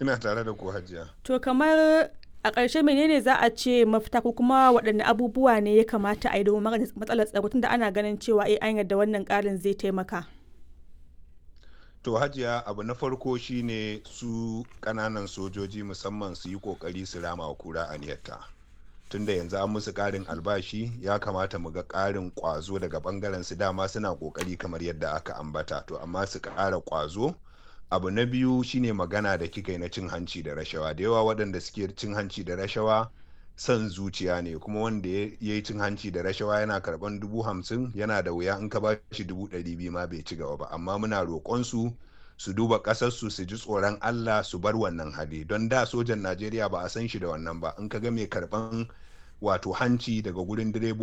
ina tare da ku hajiya to kamar a ƙarshe menene za a ce mafita ko kuma waɗanne abubuwa ne ya kamata a yi domin magance matsalar tsaro tunda ana ganin cewa eh an yarda wannan ƙarin zai taimaka to hajiya abu na farko shine su ƙananan sojoji musamman su yi ƙoƙari su rama wa kura aniyarta tunda yanzu an musu ƙarin albashi ya kamata mu ga ƙarin ƙwazo daga ɓangaren su dama suna ƙoƙari kamar yadda aka ambata to amma su ƙara ƙwazo abu na biyu shine magana da kika yi na cin hanci da rashawa da yawa waɗanda suke cin hanci da rashawa son zuciya ne kuma wanda ya yi cin hanci da rashawa yana karɓan dubu hamsin yana da wuya in ka ba shi dubu ɗari biyu ma bai ci gaba ba amma muna roƙon su su duba ƙasarsu su ji tsoron allah su bar wannan hali don da sojan najeriya ba a san shi da wannan ba in ka ga mai karɓan wato hanci daga gurin direbobi